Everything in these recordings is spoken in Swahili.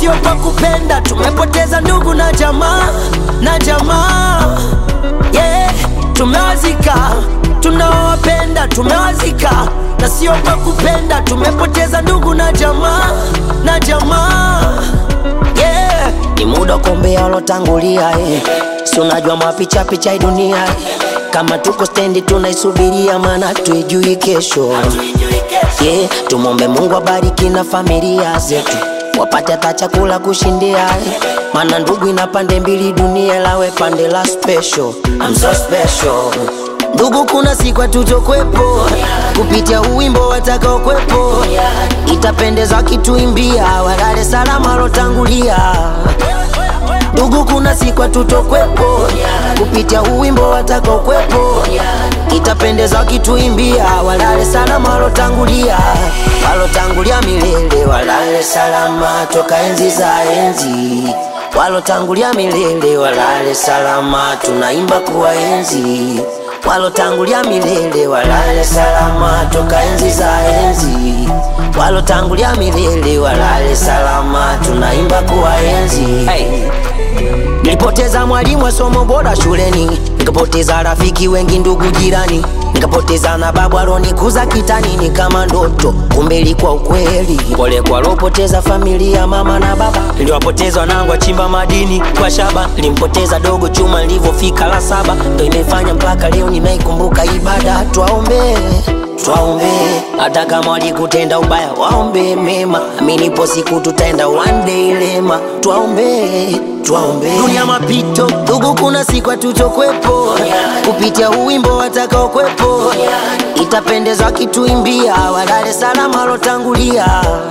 sio kwa kupenda. Tumepoteza ndugu na jamaa na jamaa yeah. Tumewazika tunaowapenda, tumewazika na sio kwa kupenda. Tumepoteza ndugu na jamaa na jamaa yeah. Ni muda kuombea walotangulia eh. Si unajua mapicha picha hii dunia eh. Kama tuko stendi tunaisubiria, maana tuijui kesho yeah. Tumwombe Mungu abariki na familia zetu wapate hata chakula kushindia eh. Maana ndugu ina pande mbili, dunia lawe pande la special. I'm so special Ndugu, kuna siku hatutokwepo kupitia uwimbo watakaokwepo, itapendeza kituimbia walale salama walotangulia. Ndugu, kuna siku hatutokwepo kupitia uwimbo watakaokwepo, itapendeza kituimbia walale salama walotangulia, walotangulia milele, walale salama toka enzi za enzi walotangulia milele, walale salama, tunaimba kuwaenzi walotangulia milele walale salama toka enzi za enzi, walotangulia milele walale salama, tunaimba kuwaenzi. Hey. Nilipoteza mwalimu wa somo bora shuleni, nikapoteza rafiki wengi, ndugu jirani, nikapoteza na babu alonikuza kitanini kama ndoto, kumbe ilikuwa ukweli. Pole kwa alopoteza familia, mama na baba, niliwapoteza wanangu wachimba madini kwa shaba, nilimpoteza dogo chuma nilivyofika la saba, ndo imefanya mpaka leo ninaikumbuka ibada. Twaombe twaombe, hata kama walikutenda ubaya, waombe mema, aminipo siku tutaenda one day lema. Twaombe twaombe, dunia mapito, ndugu, kuna siku hatutokwepo kupitia uwimbo watakaokwepo, itapendeza kituimbia walale salama walotangulia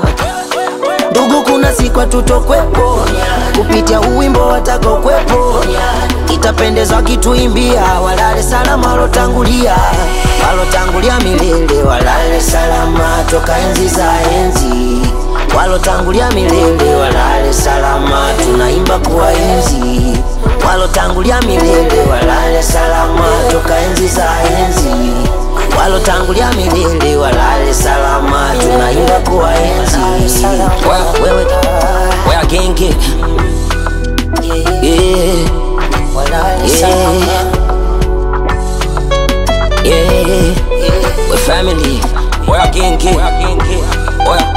Ndugu, kuna siku hatutokwepo kupitia uwimbo watakaokwepo, itapendeza kituimbia walale salama walotangulia, walotangulia milele, walale salama toka enzi za enzi, walotangulia milele, walale salama, tunaimba kuwaenzi, walotangulia milele, walale salama toka enzi za enzi walotangulia milele walale salama, tunaimba kuwaenzi. Wewe wewe genge yeah. Yeah. Yeah. We family, wewe genge, wewe